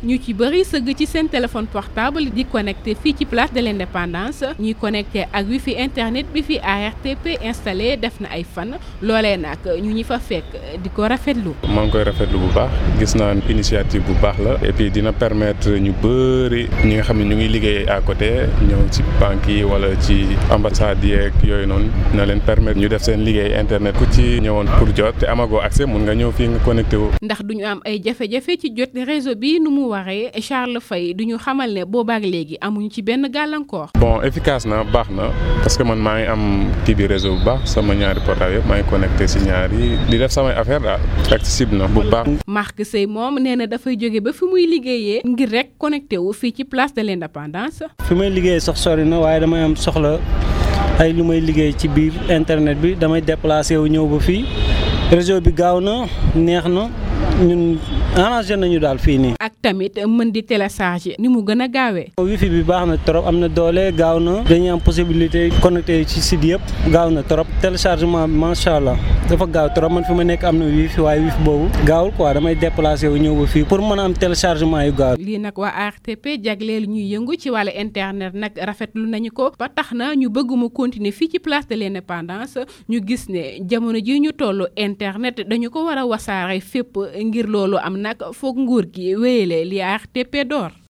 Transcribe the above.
ñu ci bëri sëgg ci seen téléphone portable di connecté fii ci place de l'indépendance ñuy connecté ak wifi internet bi fi ARTP installé def na ay fan loolee nag ñu ñi fa fekk di ko rafetlu. maa ngi koy rafetlu bu baax gis naa initiative bu baax la et puis dina permettre ñu bëri ñi nga xam ne ñu ngi liggéey à côté ñëw ci banques yi wala ci ambassades yeeg yooyu noonu na leen permettre ñu def seen liggéey internet ku ci ñëwoon pour jot te amagoo accès mun nga ñëw fii nga connecté wu. ndax duñu am ay jafe-jafe ci jot réseau bi nu mu waree Charles Faye duñu xamal ne boobaak léegi amuñu ci benn gàllankoor. bon efficace na baax na parce que man maa ngi am kii bi réseau bu baax sama ñaari portable yëpp maa ngi connecté si ñaari di def samay affaire daal accessible na bu baax. Marc Sey moom nee na dafay jóge ba fi muy liggéeyee ngir rek connecté wu fii ci place de l'indépendance. fi may liggéey sax sori na waaye damay am soxla ay lu may liggéey ci biir internet bi damay déplacé wu ñëw ba fii réseau bi gaaw na neex na ñun arrangé nañu daal fii nii. ak tamit mën di télécharger ni mu gën a gaawee. wifi bi baax na trop am na doole gaaw na dañuy am possibilité connecté ci site yëpp gaaw na trop téléchargement bi macha allah dafa gaaw trop man fi ma nekk am na wifi waaye wifi boobu gaawul quoi damay déplacé wu ñëw ba fii pour mën a am téléchargement yu gaaw. lii nag waa ARTP jagleel ñuy yëngu ci wàllu internet nag rafetlu nañu ko ba tax na ñu bëgg mu continuer fii ci place de l'indépendance ñu gis ne jamono ji ñu tollu internet dañu ko war a wasaare fépp ngir loolu am nag foog nguur gi wéyale li ARTP door